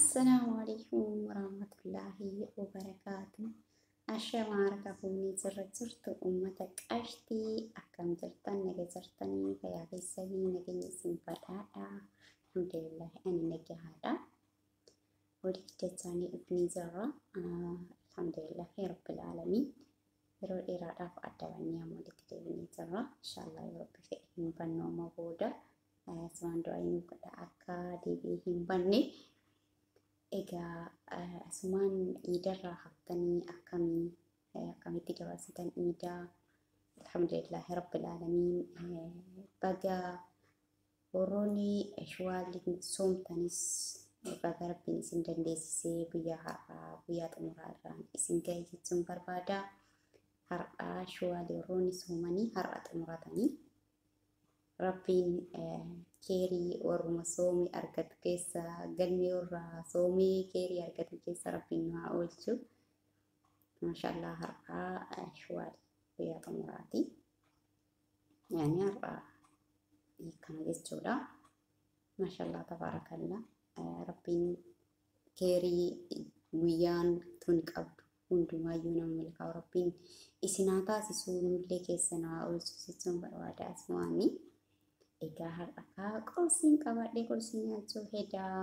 Assalaamu alaikum warahmatullaahi wabarakaatu. Ashamaa harka fuunii jirra jirtu uummata qashtii akkam jirtan naga jirtanii fayyaa keessanii nageenya isin badhaadha. Alhamdulillah ani nagahaadha. Walitti dachaanii dhufnii jirra. Alhamdulillah rabbil aalamiin. Yeroo dheeraadhaaf adda bannee amma walitti deebinee jirra. Inshaallah yeroo bifa hin bannooma booda asumaan du'aa inni godha akka deebi'ee hin banne. Egaa asumaan iidarraa haftanii akkamii akkamitti dabarsitan iidaa alhamdulillah rabbil aalamiin baga warroonni shawaalii soomtanis baga rabbiin isin dandeessisee guyyaa har'aa guyyaa xumuraa irraan isin ga'e jechuun barbaada. Har'aa shawaalii warroonni soomanii har'a xumuratanii rabbiin keerii warruma soomii argatu keessa galmee warra soomii keerii argatu keessa rabbiin nu haa oolchu. Maashaallah har'aa shawaalii guyyaa xumuraati. Yaani har'aa kana jechuudha. Maashaallah tabaarakallah rabbiin keerii guyyaan tun qabdu hundumaayyuu nama milkaa'u rabbiin isin haa taasisu nullee keessa nu haa oolchu jechuun barbaada asumaanii. Egaa har'a kaa qursiin qabadhee qursii nyaachuu hedaa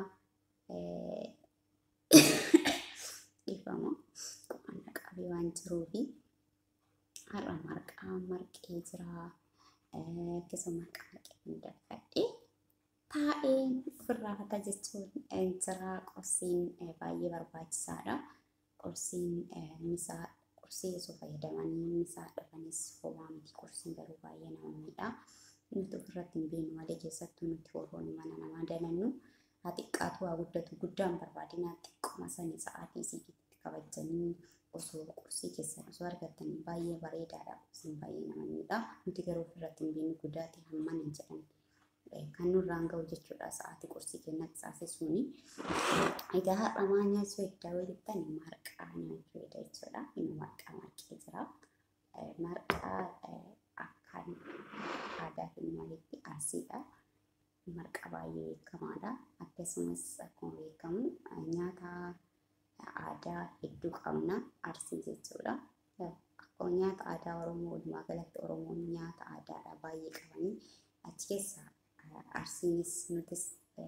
dhiifama qo'annaa qabee waan jiruufi har'a marqaa marqee jira akkasuma marqaa marqee hunda fudhadhee taa'ee ofirraa fata jechuun jira qursiin baay'ee barbaachisaadha. Qursiin misaa qursii osoo fayyadamanii misaa dhufanis homaa miti qursiin garuu baay'ee nama miidha. nuti ofirratti hin beeknu malee keessattuu nuti warroonni mana namaa dalannu haa xiqqaatu haa guddatu guddaan barbaadina xiqquma sanii sa'aatii isiitti kabajanii osoo qursii keessan osoo argatanii baay'ee bareedaadha qursiin baay'ee nama miidha nuti garuu ofirratti hin beeknu guddaati hamman hin jedhan kan nurraan ga'u jechuudha sa'aatii qursii kennatti saasisuuni. Egaa har'a maal nyaachuu edda walittan marqaa nyaachuu edda jechuudha inni marqaa marqee jira marqaa akkaan aadaa keenya walitti arsiidha. Marqa baay'ee beekamaadha. Akkasumas akkuma beekamu nyaata aadaa hedduu qabna arsii jechuudha. Akkuma nyaata aadaa Oromoo walumaa galatti Oromoon nyaata aadaadha baay'ee qabanii achi keessa arsiinis nutis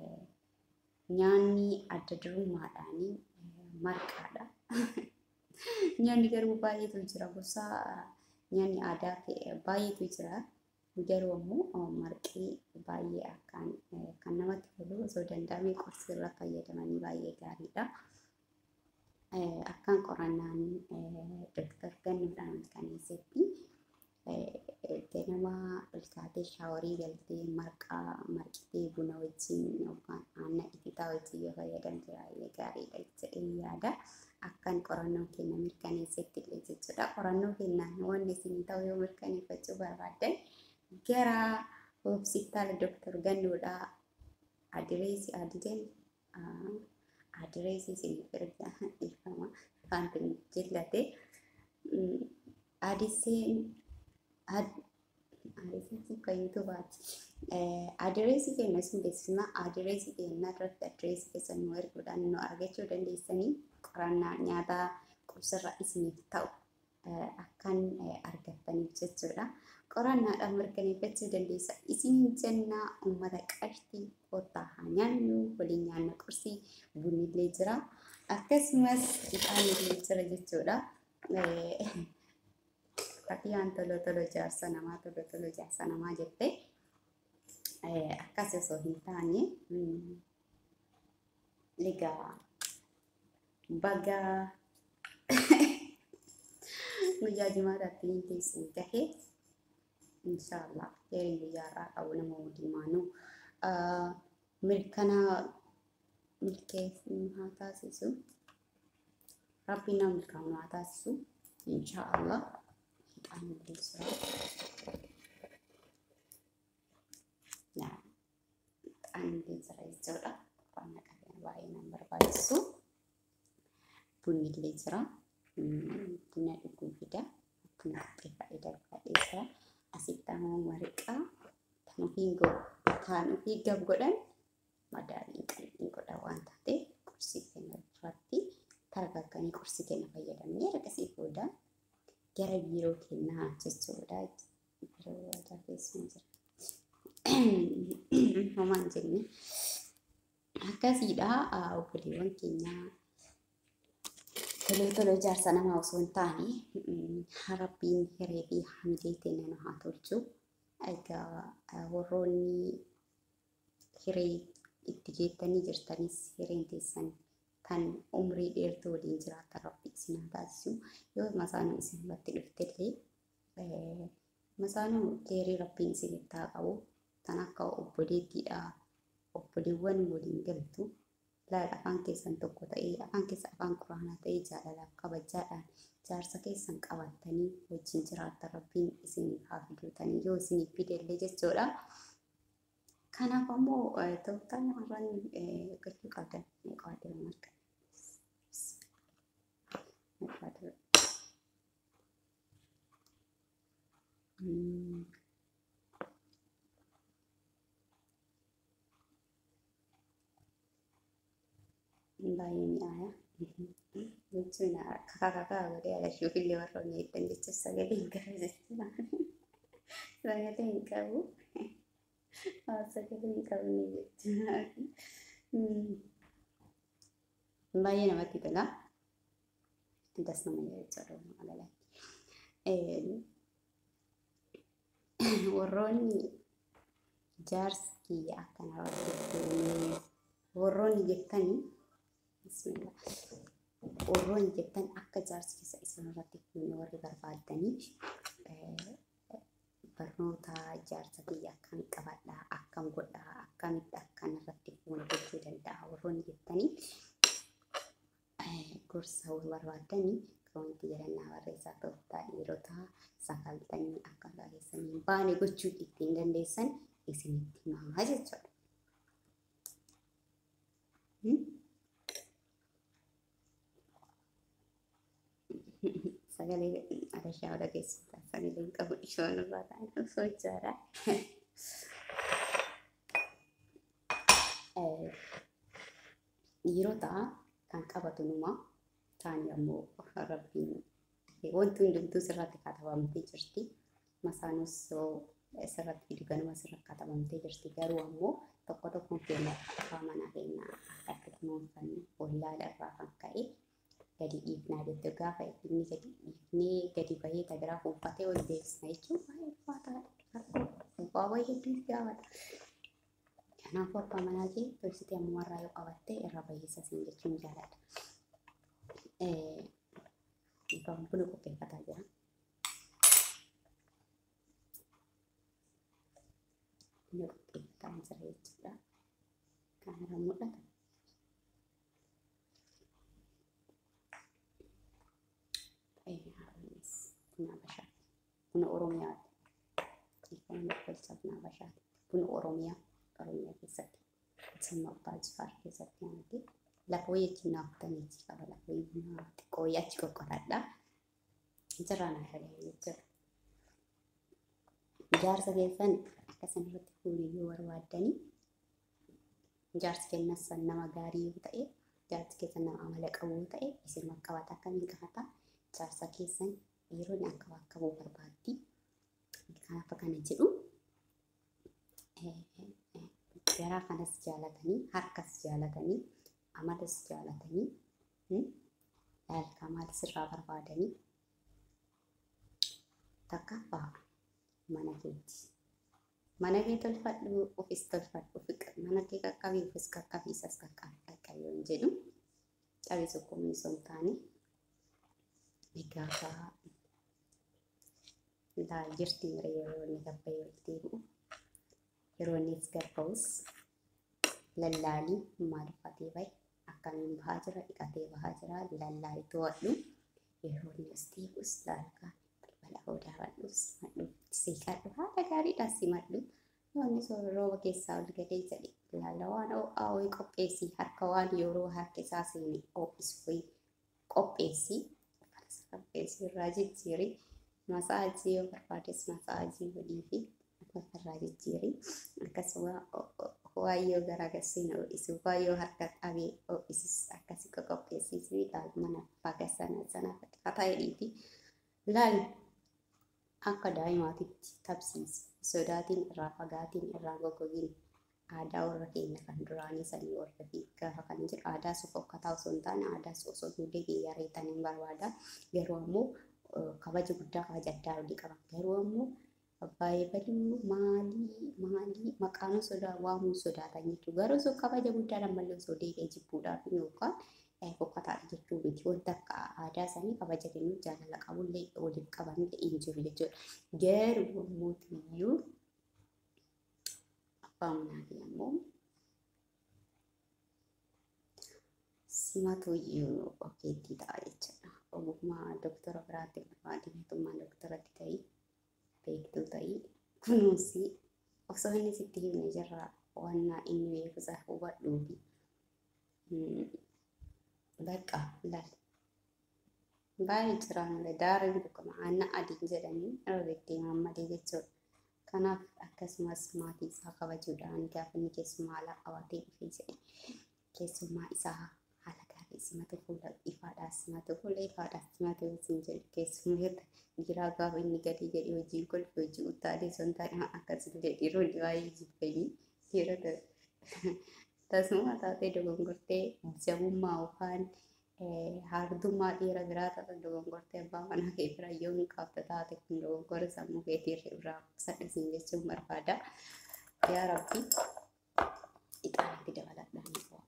nyaanni adda durummaadhaanii marqaadha. Nyaanni garuu baay'eetu jira gosa nyaanni aadaa baay'eetu jira. Garuu ammoo marqii baay'ee akkaan kan namatti tolu osoo danda'amee qursii irra fayyadamanii baay'ee gaariidha. Akkaan qorannaan Dooktar Gannuudhaan mirkaneessetti ganama ilkaatee shaaworii galtee marqaa marqitee buna wajjin yookaan aannan ititaa wajjin yoo fayyadamte baay'ee gaariidha jedhee yaada. akkan qorannoo kenna mirkaneessetti illee jechuudha. Qorannoo kennaan wanni isin ta'u yoo mirkaneeffachuu barbaaddan gara hospitaala Dooktar Gannuudhaa adireesii adideen adireesii isiniif erga dhiifama afaan kun jillate adiseen adireesii kan yuutuubaati. Adireesii keenya isin beeksisna adireesii keenya irratti adireesii keessan nu erguudhaan nu argachuu dandeessanii qorannaa nyaata qursarra isiniif ta'u akkan argattaniif jechuudha. Qorannaadhaan mirkaneeffachuu dandeessa. Isin jennaa uummata qashtii kottaa haa nyaannu waliin nyaanna qursii bunni illee jira. Akkasumas ixaanni illee jira jechuudha. Fakkiyaan tolo tolo jaarsa namaa tolo tolo jaarsa namaa jettee akkas osoo hin taane egaa baga guyyaa jimaataatti hin teessin gahe inshaallah yerin guyyaa irraa qabu nama hundumaanuu mirkana milkeessu haa taasisu rabbi nama milkaa'u haa taasisu inshaallah hidhaan milkeessuudha. Hidhaan milkeessura jechuudha. Waan naqateen baay'ee nama barbaachisu. bunni illee jira. Buna dhuguu fida. Buna qopheeffadhee darbadhee jira. Asitti ammoo marqaa kan ofii kan ofii gab godhan madaaliin qalbii godha waan taateef qursii argagganii qorsi kenna fayyadamnee ergasii booda gara biiroo kennaa jechuudha. Biiroo aadaa keessa jira. Homaan jenne akkasiidha obboleewwan keenyaa tolee tolee ijaarsa namaa osoo hin taane rabbiin hiree fi hamilee teenya nu haa tolchu. Egaa warroonni hiree itti geettanii jirtanis hireen teessan kan umrii dheertuu waliin jiraatan rabbi isin haa taasisu. Yoo masaanuu isin irratti dhuftellee masaanuu keerii rabbiin isinitti haa qabu. Kan akka obboleettiidha. Obboleewwan waliin galtu laal afaan keessan tokko ta'ee afaan keessa afaan quraanaa ta'ee jaalalaaf kabajaadhaan jaarsa keessan qabattanii wajjin jiraattan rabbiin isiniif haa fidutanii yoo isiniif fidellee jechuudha. Kanaaf ammoo tooftaa namarraan eeggachuu qabdan qaadira marga. baay'ee mi'aaya. Jechuun kakaa kakaa godhee alashuuf illee warra miidhan jechuun sagalee hin qabu jechuudha. Sagalee hin qabu. Sagalee hin qabne jechuudha. Baay'ee namatti tola. Das nama jechuudha alalaa. Warroonni jaarsi kiyya akkana warroonni jettanii Bismillah. Warroonni jettan akka jaarsi keessa isin irratti fuune warri barbaadaniif barnoota jaarsa kiyya akkam qabadhaa, akkam godhaa, akkamitti akkan irratti fuune gochuu danda'a warroonni jettanii gorsa barbaadanii wanti jedhannaa barreessaa tooftaa dhiirotaa sagaltanii akka keessanii baane gochuu ittiin dandeessan isinitti himaa jechuudha. sagalee adashaa oda keessatti sagalee hin qabu ishoon irraa ta'an osoo ijaara. Dhiirota kan qabatu numa taani ammoo rabbiin wanti hundumtuu sirratti katabamtee jirti. Masaanus sirratti fidu ganuma sirratti katabamtee jirti garuu ammoo tokko tokkoon keenya afaa manaa keenya akka kunuunfannu wallaala irraa kan ka'e gadi dhiifnaa jettu gaafa inni gadi dhiifnee gadi bahee tabiraa uffatee ol deebisna jechuun baay'ee ulfaataadha. Abbaa baay'ee hedduutu gaafata. Kanaafuu abbaa manaa kee tolchitee ammumarraa yoo qabatte irra bayeessa siin jechuun jaaladha. Egaa buna qopheeffataa jira. Buna qopheeffataa jira jechuudha. Kan irra mul'ata. buna Habashaati. Buna Oromiyaati. Dhiifama tolcha buna Habashaati. Buna Oromiyaa Oromiyaa keessatti. Simma Abbaa Jifaar keessatti nyaate. Lafa wayii achi naaftanii achi qaba. Lafa wayii buna xiqqoo wayii achi qoqqotaadha. Jiraan afalee jechuudha. Jaarsa keessan akkasan irratti fuulii yoo barbaaddanii jaarsi keessan nama gaarii yoo ta'e jaarsi keessan nama amala qabu yoo ta'e isin qabata akkamiin qabata jaarsa keessan dhiironni akka bakka bu'u barbaaddi. Kanaaf kana jedhu garaa kanas jaalatanii harkas jaalatanii amalas jaalatanii yaalkaa maal sirraa barbaadanii takkaffaa mana keeti. Mana kee tolfadhu ofis tolfadhu mana kee qaqqabii ofis qaqqabii isas qaqqabii qaqqabii yoo jedhu cabee sokkomii osoo hin taane egaa laa jirti mire yeroo inni gabba yoo deebi'u yeroo innis gabba'us lallaalii maal uffatee bahe akkamiin bahaa jira dhiqatee bahaa jira lallaalii to'adhu yeroo inni as deebi'us laalkaa balbala odaa badhu simadhu seeqadhu haala gaariidhaan simadhu yoonni soora rooba keessaa ol gadee jedhe ilaala waan ho'aa wayii qopheessii harka waan yeroo harka isaa seene ho'isu wayii qopheessii qopheessii irraa jijjiirii masaajii yoo barbaades masaajii godhii fi irraa jijjiirii akkasuma waayyoo garaa garsii na ho'isu waayyoo harka qabee ho'isus akkasii qopheessiisii mana ta'edhiiti. Laal akka daa'imaatitti taphsiisi. Sodaatiin irraa fagaatiin irraa goggogin aadaa warra keenya kan duraanii sanii warra fi gaafa kan jedhu aadaa suuf hokkataa osoo hin taane aadaa osoo duudee biyya reetan hin barbaada. Garuu ammoo kabaja guddaa kabaja addaa olii qaba. Garuu ammoo baay'ee baduu maalii maalii maqaan sodaa waamuu sodaatan jechuudha. Garuu sun kabaja guddaa ammallee osoo deebi'ee jibbuudhaaf yookaan fokkataadha jechuu miti. Wanta akka aadaa sanii kabaja kennuu jaalala qabullee waliif qabanillee hin jiru jechuudha. Garuu mootiyyuu abbaa manaa fi ammoo simatu iyyuu ogeettii ta'a jechuudha. Ogummaa doktara biraatti barbaade mootummaa doktaratti ta'ii beektuu ta'ii kunuunsi osoo inni sitti himne jirra waan inni beekusa hubadhuufi bakka lal baay'ee jiraan daariin tokko aanna adiin jedhanii irra deddeeman malee jechuudha. Kanaaf akkasumas maatii isaa kabajuudhaan gaafa inni keessummaa haala qabatee dhufee jedhe keessummaa isaa haala gaarii simatu fuula ifaadhaan simatu fuula ifaadhaan simatu isin jedhu keessummeerta jiraa gaafa inni gadi jedhe hojiin kolfi hojii utaalee son taane akkasillee dhiironni baay'ee jibbanii dhiirota tasuma taatee dogongortee jabummaa yookaan haardummaa dhiira biraa ta'e dogongortee abbaa manaa kee bira yoo hin qabda taate kun dogongora sammuu keetii irraa sadhisiin jechuun barbaada. Yaa Rabbi ixaanatti dabaladhaan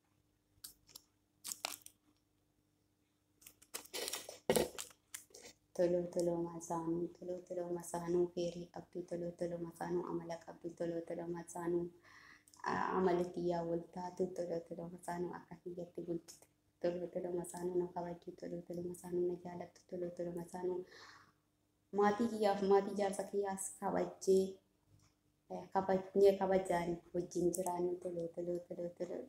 toloo toloo masaanuu toloo toloo masaanuu feerii qabdu toloo toloo masaanuu amala qabdu toloo toloo masaanuu amala kiyyaa wal taatu toloo toloo masaanuu akka kiyyatti bulchitu toloo toloo masaanuu na kabajju toloo toloo masaanuu na jaalattu toloo toloo masaanuu maatii kiyyaaf maatii jaarsa kiyyaas kabajjee kabajnee kabajaan wajjin jiraannu toloo toloo toloo toloo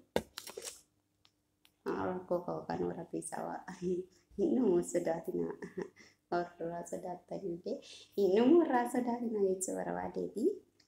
rakkoo ka'u kan warra keessaa waa inni sodaatina warra sodaatanillee inni warra sodaatina jechuu barbaadeeti.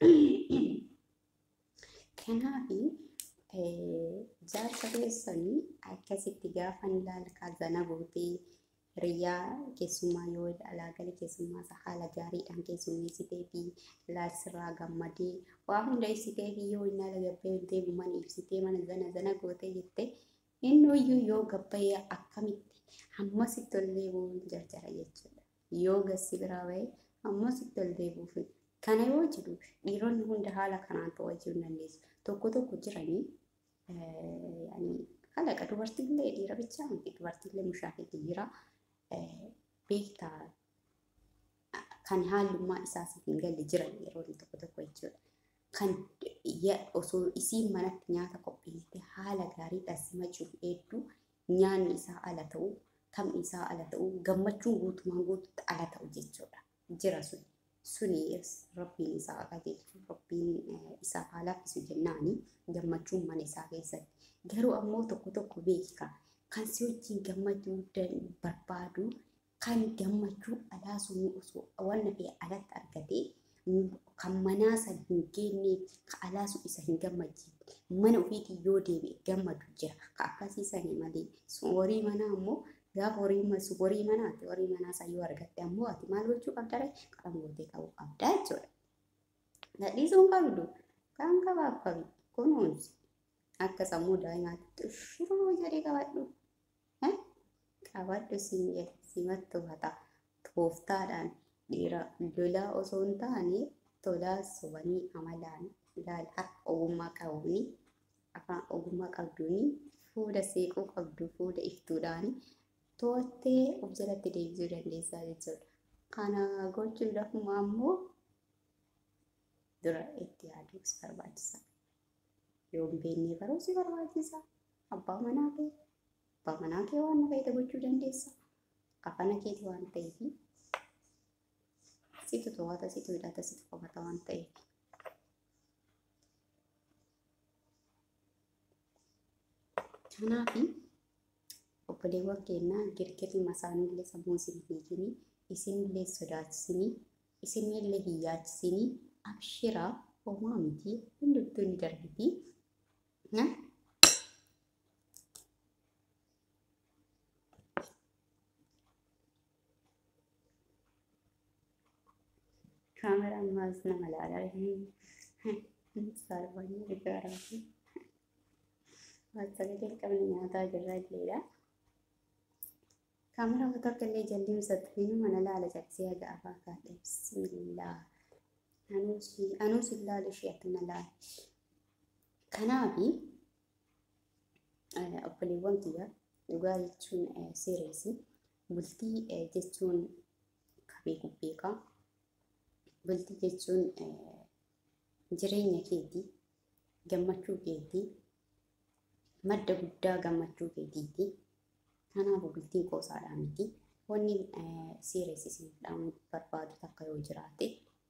Kanaafi jaarsa keessanii akkasitti gaafan ilaalkaa zana gootee hiriyaa keessummaa yoo alaa gala keessummaa isaa haala gaariidhaan keessummeessitee fi ilaalsirraa gammadee waa hunda ibsitee fi yoo inni ala gabbee deemu mana ibsitee mana zana zana gootee jettee inni iyyuu yoo gabbayee akkamitti hammasitti ol deebi'uun jarjara jechuudha. Yoo gassi biraa bahee hammasitti ol deebi'uuf kana yoo jedhu dhiironni hunda haala kanaan to'achuu hin dandeessu. Tokko tokko jiranii kalaqa dubartiillee dhiira bichaa miti dubartiillee mushaakeetti jira. Beektaa kan haallummaa isaas hin galle jiran yeroo tokko tokko jechuudha. Kan osoo isiin manatti nyaata qopheessite haala gaariidhaan simachuuf hedduu nyaanni isaa ala ta'uu taphni isaa ala ta'uu gammachuun guutumaan guututti ala ta'u jechuudha. Jira sun suni rabbiin isaa qajeelchu rabbiin isaa haa laaffisu jennaani gammachuun mana isaa keessatti. Garuu ammoo tokko tokko beeka kan si wajjin gammachuu barbaadu kan gammachuu alaa sun osoo wanna ta'e alatti argatee kan manaa san hin geenne ka alaa sun isa hin gammachiifne mana ofiitii yoo deebi'e gammadu jira ka akkasii sanii malee horii manaa ammoo gaafa horii masu horii manaati horii manaa san yoo argatte ammoo ati maal gochuu qabda ree qalam gootee qabuu qabda jechuudha. Nadhiisuun qabdu kan qabaaf qabi kunuunsi akka sammuu daa'imaatti shuruu jedhee qabadhu. Qabadhu siin jedhe simattu hata tooftaadhaan dhiira lolaa osoo hin taane tolaa sobanii amalaan ilaala harka ogummaa qabuuni afaan ogummaa qabduuni fuula seequu qabdu fuula iftuudhaani to'attee of jalatti deebisuu dandeessaa jechuudha. Kana gochuudhaaf ammoo dura itti yaaduus barbaachisaa. Yoo hin beekne baruusi barbaachisaa. Abbaa manaa kee abbaa manaa kee waan feete gochuu dandeessa. Kafana keeti waan ta'eef situ to'ata situ hidhata situ qabata waan ta'eef. Kanaafi obboleewwan keenyaa girgirri masaanillee sammuu isin hiikini isinillee sodaachisinii isinillee hin yaachisinii abshiraa homaa miti hundumtuu ni darbiti. Kaameraan maas nama ilaalaa saalfanii gaaraa fi sagalee qabni nyaataa jirra illeedha. Kaameraa wata akka illee jalli ibsatanii mana laala cabsee haga afaa kaadhe bismillaa. Anuus ilaalu ishee akka na laala. Kanaafi obboleewwan kiyya dhugaa jechuun seereesi bultii jechuun kabee gubbeekaa bultii jechuun jireenya keetii gammachuu keetii madda guddaa gammachuu keetiiti kanaafuu bultiin qoosaadhaa miti wanni seereesisiin dhaamuu barbaadu takka yoo jiraate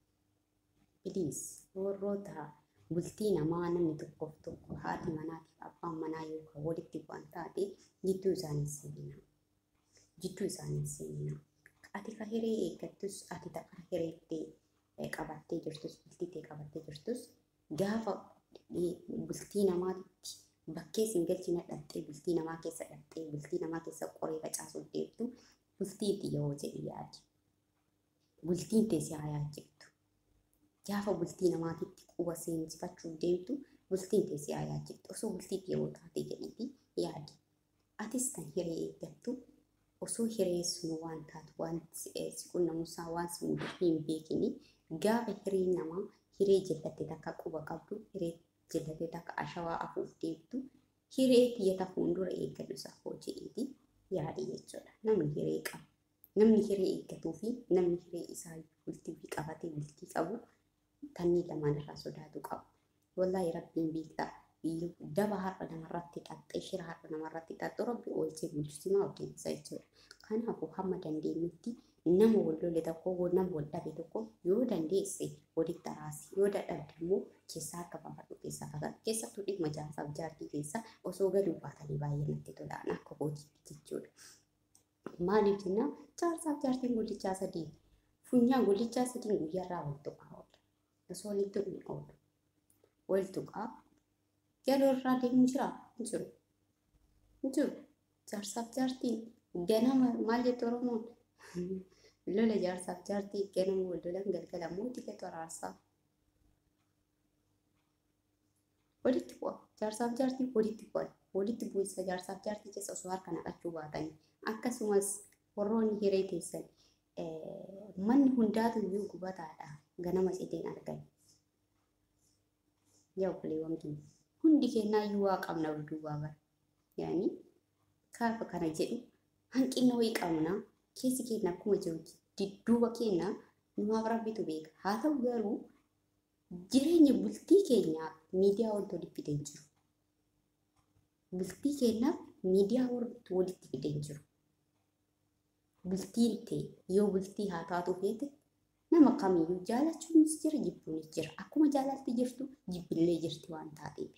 piliis warroota bultii namaa namni tokkoof tokko haati manaatiif abbaan manaa yookaan walitti bu'an taate jidduu isaanii seenina. Jidduu isaanii seenina. Ati ka hiree eeggattus ati takka hireettee qabattee jirtus bultiitee qabattee jirtus gaafa bultii namaatti bakkee siin galchina dhattee bultii namaa keessa dhattee bultii namaa keessa qoree facaasuuf deemtu bultiitti yoo jedhi yaadi. Bultiin teessee haa yaajjiftu. gaafa bultii namaatitti quba seensifachuuf deemtu bultiin teessee haa yaajjiftu osoo bultiitti yeroo taate jedhiiti yaadi. Atis kan hiree eeggattu osoo hiree sun waan taatu waan si qunnamuusaa waan si mudatu hin beekini gaafa hiree namaa hiree jallatte takka quba qabdu hiree jallatte takka ashawaa afuuf deemtu hiree tiyyata fuuldura eeggadhu safoo jedhiiti yaadi jechuudha. Namni hiree qaba. Namni hiree eeggatuu fi namni hiree isaa bultii fi qabatee bultii qabu kanneen lamaan irraa sodaatu qabu. Wallaahi rabbiin beektaa daba har'a namarratti xaxxee shira har'a namarratti xaxxu rabbi oolchee bulchisimaa hojjeessa jechuudha. Kanaafuu hamma dandeenyutti nama wal lole tokko nama wal dhabe tokko yoo dandeesse walitti araarsi yoo dadhabde immoo keessaa akka baafadhu keessaa fagaatu keessattuu dhimma jaarsaaf jaartii keessa osoo gaduu baatanii baay'ee natti tolaan akka hojiitti jechuudha. Maaliif jennaan jaarsaaf jaartiin gullichaa sadii funyaan gullichaa sadiin guyyaarraa wal tuqaa oola. Osoo walitti hin oolu. Wal tuqaa yeroo irraa deemu jira hin jiru. Hin jiru. Jaarsaaf jaartiin ganama maal jettu Oromoon? Lola jaarsaaf jaartii ganama wal lolan galgala mootii keetu araarsaa. Walitti bu'a. Jaarsaaf jaartii walitti bu'an. Walitti bu'insa jaarsaaf jaartii keessa osoo harka naqachuu baatanii. Akkasumas warroonni hiree teessan manni hundaatu iyyuu gubataadha. Ganama cideen argan. Yaa obboleewwan keenya. Hundi keenyaa iyyuu waa qabna duubaa bara. Yaani kaafa kana jedhu hanqina wayii qabna. Keessi keenya akkuma jiru duuba keenya numaaf rabbitu beeka. Haa ta'u garuu jireenya bultii keenyaaf miidiyaa wanti walitti fidee hin jiru. Bultii keenyaaf miidiyaa wanti walitti fidee hin jiru. Bultiin ta'e yoo bultii haa taatu feete nama kamiyyuu jaalachuunis jira jibbuunis jira. Akkuma jaalatti jirtu jibbillee jirti waan taateef.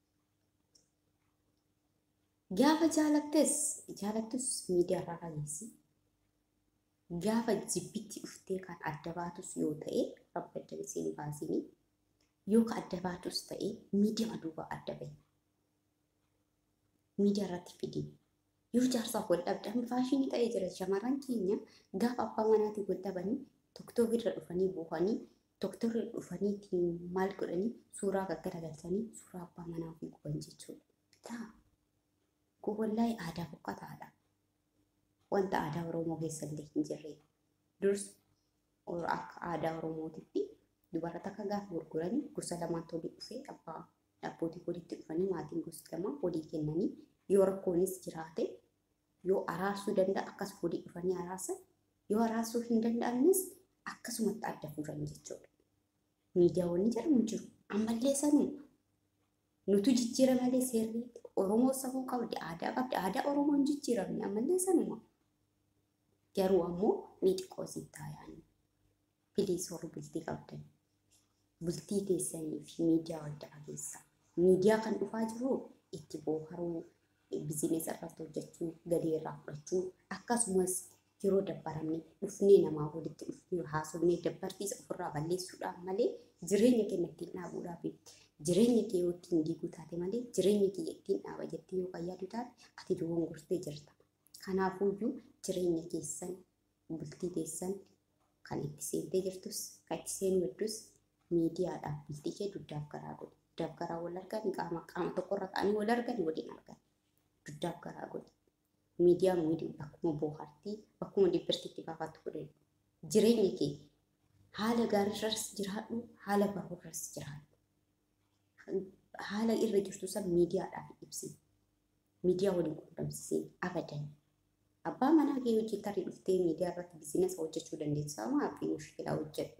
Gaafa jaalattes jaalattus miidiyaa irraa fageessi. Gaafa jibbitti dhuftee kan adda baatus yoo ta'e rabbi adda iseen baasini. Yoo ka adda baatus ta'e miidiyaa duuba adda bahi. Miidiyaa irratti fidi. Yoo jaarsaaf wal dhabdan faashinii ta'ee jira shamarran keenya gaafa abbaa manaatiin wal dhabanii tokkotti irra dhufanii buufanii tokkotti irra dhufanii maal godhanii suuraa gaggaragalchanii suuraa abbaa manaa ofii guban jechuudha. Taa kun wallaahi aadaa fokkataadha. Wanta aadaa Oromoo keessa illee hin jirre. Durs akka aadaa Oromootitti dubara takka gaafa gurguranii gosa lamaatti walii dhufee abbaa abbootii walitti dhufanii maatiin gosa lama walii kennanii yoo rakkoonis jiraate yoo araarsuu danda'a akkas walii dhufanii araarsan yoo araarsuu hin danda'anis akkasumatti adda fuudhan jechuudha. Miidiyaawwan jedhamu jiru. Ammallee sanuu nutu jijjiira malee seerri Oromoo safuu qabdi aadaa qabdi aadaa Oromoo hin jijjiiramne ammallee sanuma. Garuu ammoo ni xiqqoo siif taayaan. Piliis warri bultii qabdan. Bultii teessanii fi miidiyaa wadda dhageessa. Miidiyaa kan dhufaa jiru itti booharuu bizinees irratti hojjechuu galii irraa fudhachuu akkasumas yeroo dabbaramne dhufnee namaa walitti dhufnee haasofnee dabbartiisa ofirraa balleessuudhaan malee jireenya keenya ittiin dhaabuudhaaf jireenya kee yoo ittiin diiguu taate malee jireenya kee ittiin dhaaba jettee yoo fayyadu taate ati dogongortee jirta. Kanaafuyyuu jireenya keessan bultii teessan kan itti seentee jirtus kan itti seenu hedduus miidiyaadhaaf bultii kee duddaaf garaa godhi. Duddaaf garaa wal argan qaama qaama tokkorra ta'anii wal argan waliin argan. Duddaaf garaa godhi. Miidiyaan miidhuu bakkuma boohartii bakkuma dibbirtiitti baafattu godhe jireenya kee haala gaariirras jiraadhu haala baruurras jiraadhu. Haala irra jirtu san miidiyaadhaaf ibsi. Miidiyaa waliin quunnamsiisee abadan. Abbaa manaa kee hojii tarii dhuftee miidiyaa irratti biizinasa hojjechuu dandeessaa maafi mushkilaa hojjedhu.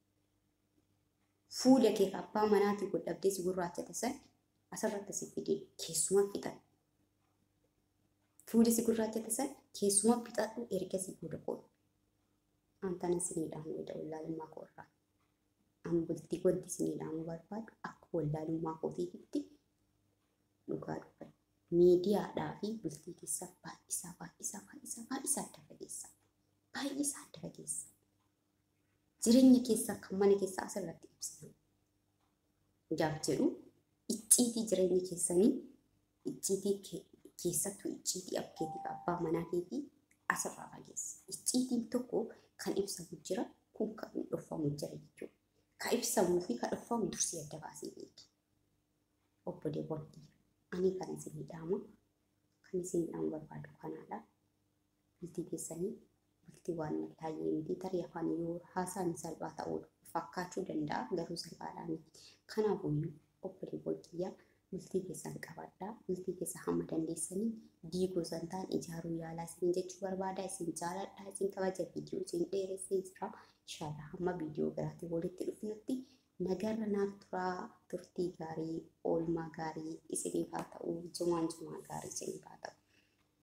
Fuula kee abbaa manaatii godhabdee si gurraachate san asirratti si fidee keessuma fixan. Fuuli si gurraachate san keessuma fixadhu erga si booda qoodhu. Antana siniidhaan wayda wallaalummaa koorraa. An bultii wanti siniidhaan barbaadu akka wallaalummaa kootiitti dhugaa dhufa. Miidiyaadhaa fi bultii keessaa baay'isaa baay'isaa baay'isaa baay'isaa adda fageessa. Baay'isaa adda fageessa. Jireenya keessaa kan mana keessaa asirratti ibsina. Jaaf jedhu icciitii jireenya keessanii icciitii keessattuu icciitii abkeetii abbaa manaa keetii asirraa fageessa. Icciitiin tokko kan ibsamu jira kun kan dhoffamu jira jechuudha. Kan ibsamuu fi kan dhoffamu dursee adda baasee beeki. Obboleewwan ani kan isin dhaama kan isin dhaamu barbaadu kanaadha. Bultii keessanii bultii waan laayyee miti tarii afaan yoo haasaan salphaa ta'uu fakkaachuu danda'a garuu salphaadhaa miti. Kanaafuu obboleewwan kiyyaa bultii keessan qabadhaa bultii keessa hamma dandeessanii diiguu san ta'an ijaaruu yaalaa isin jechuu barbaada isin jaaladha isin kabaja viidiyoo isin dheeressee jira inshaallah hamma viidiyoo biraatiin walitti dhufnutti nagarra naaf turaa turtii gaarii oolmaa gaarii isiniif haa ta'u jumaan jumaa gaarii isiniif haa ta'u.